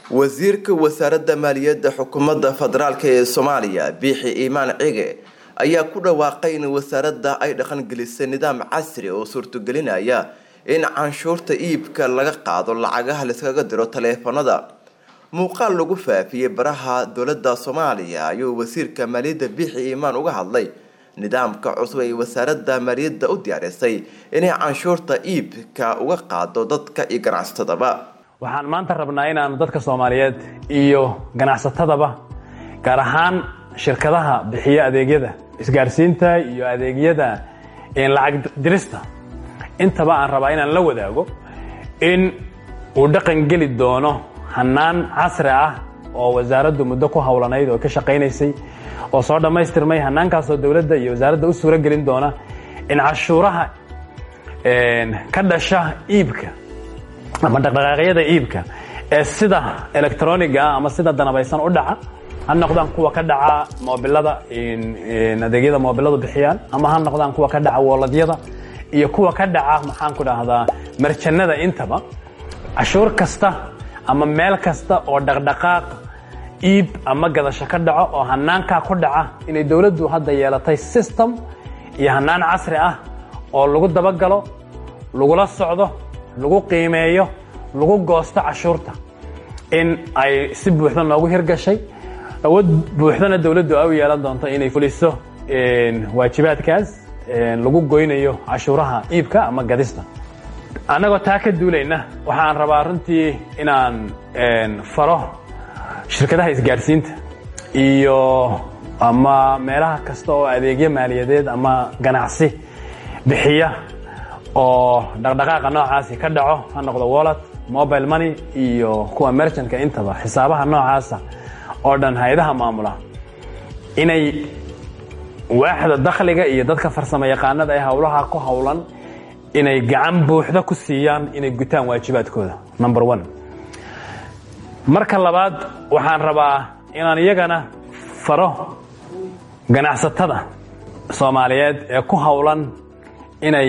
wasiirka wasaaradda maaliyadda xukuumadda federaalk ee soomaaliya biixi iimaan cige ayaa ku dhawaaqay in wasaaradda ay dhaqangelisay nidaam casri oo suurtogelinaya in canshuurta iibka laga qaado lacagaha laiskaga diro taleefanada muuqaal lagu faafiyey baraha dowladda soomaaliya ayuu wasiirka maaliyadda biixi iimaan uga hadlay nidaamka cusub ay wasaaradda maaliyadda u diyaarisay inay canshuurta iibka uga qaado dadka iyo ganacsatadaba waxaan maanta rabnaa inaanu dadka soomaaliyeed iyo ganacsatadaba gaar ahaan shirkadaha bixiya adeegyada isgaarsiinta iyo adeegyada lacag dirista intaba aan rabaa inaan la wadaago in uu dhaqan geli doono hanaan casri ah oo wasaaraddu muddo ku howlanayd oo ka shaqaynaysay oo soo dhammaystirmay hanaankaasoo dowladda iyo wasaaradda u suuro gelin doona in cashuuraha ka dhasha iibka ama dhaqdhaqaaqyada iibka ee sida electroniga ah ama sida danabaysan u dhaca ha noqdaan kuwa ka dhaca moobilada adeegyada moobiladu bixiyaan ama ha noqdaan kuwa ka dhaca wooladyada iyo kuwa ka dhaca maxaan ku dhahdaa marjanada intaba cashuur kasta ama meel kasta oo dhaqdhaqaaq iib ama gadasho ka dhaco oo hanaankaa ku dhaca inay dowladdu hadda yeelatay system iyo hanaan casri ah oo lagu dabagalo lagula socdo lagu qiimeeyo lagu goosto cashuurta in ay si buuxda noogu hirgashay awood buuxdana dowladdu ay u yeelan doonto inay fuliso waajibaadkaas lagu goynayo cashuuraha iibka ama gadista annagoo taa ka duulayna waxaan rabaa runtii inaan faro shirkadaha isgaadhsiinta iyo ama meelaha kasta oo adeegyo maaliyadeed ama ganacsi bixiya oo dhaqdhaqaaqa noocaasi ka dhaco ha noqdo wallet mobile money iyo kuwa merchantka intaba xisaabaha noocaasa oo dhan hay-adaha maamula inay waaxda dakhliga iyo dadka farsamo yaqaanada ee howlaha ku howlan inay gacan buuxda ku siiyaan inay gutaan waajibaadkooda number one marka labaad waxaan rabaa inaan iyagana faro ganacsatada soomaaliyeed ee ku howlan inay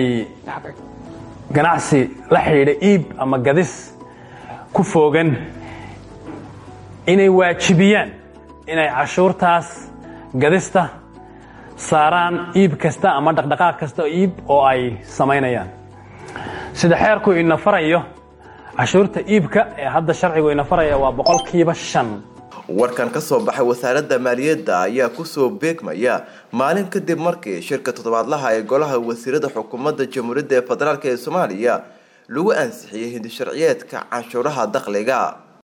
ganacsi la xidhiidha iib ama gadis ku foogan inay waajibiyaan inay cashuurtaas gadista saaraan iib kasta ama dhaqdhaqaaq kasta oo iib oo ay samaynayaan sida xeerku ina farayo cashuurta iibka ee hadda sharcigu ina faraya waa boqolkiiba shan warkan ka soo baxay wasaaradda maaliyadda ayaa kusoo beegmaya maalin kadib markii shirka toddobaadlaha ee golaha wasiirada xukuumadda jamhuuriyadda ee federaalk ee soomaaliya lagu ansixiyey hindi sharciyeedka canshuuraha dakhliga